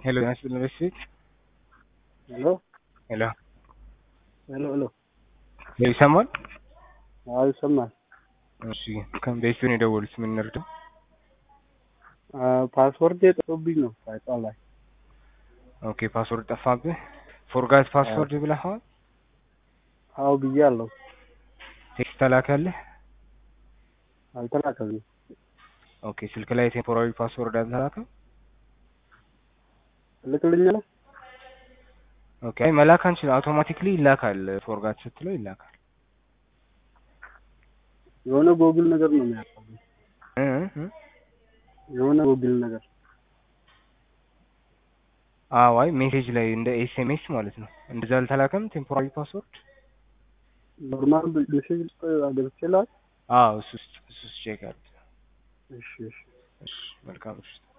Hello, can I speak to the seat? ሄሎ Hello. ሄሎ ሄሎ ሄሎ ይሰማል? አዎ ይሰማል። እሺ ከቤት ነው የደወሉት። ምን እንርዳው? ፓስወርድ የጠፉብኝ ነው ሳይጣ ላይ ኦኬ ፓስወርድ ጠፋብህ? ፎርጋት ፓስወርድ ብለኸዋል? አዎ ብያለሁ። ቴክስት ተላከልህ? አልተላከልኝም። ኦኬ ስልክ ላይ ቴምፖራሪ ፓስወርድ አልተላከም? ትልክልኛለህ? ኦኬ አይ መላክ አንችል፣ አውቶማቲክሊ ይላካል። ፎርጋት ስትለው ይላካል። የሆነ ጎግል ነገር ነው የሚያቀርበው። እ እ የሆነ ጎግል ነገር አዎ አይ ሜሴጅ ላይ እንደ ኤስኤምኤስ ማለት ነው። እንደዛ አልተላከም ቴምፖራሪ ፓስወርድ? ኖርማል ሜሴጅ ገብቼ ላክ። አዎ እሱ ውስጥ እሱ ውስጥ ቼክ አድርግ። እሺ እሺ እሺ መልካም እሺ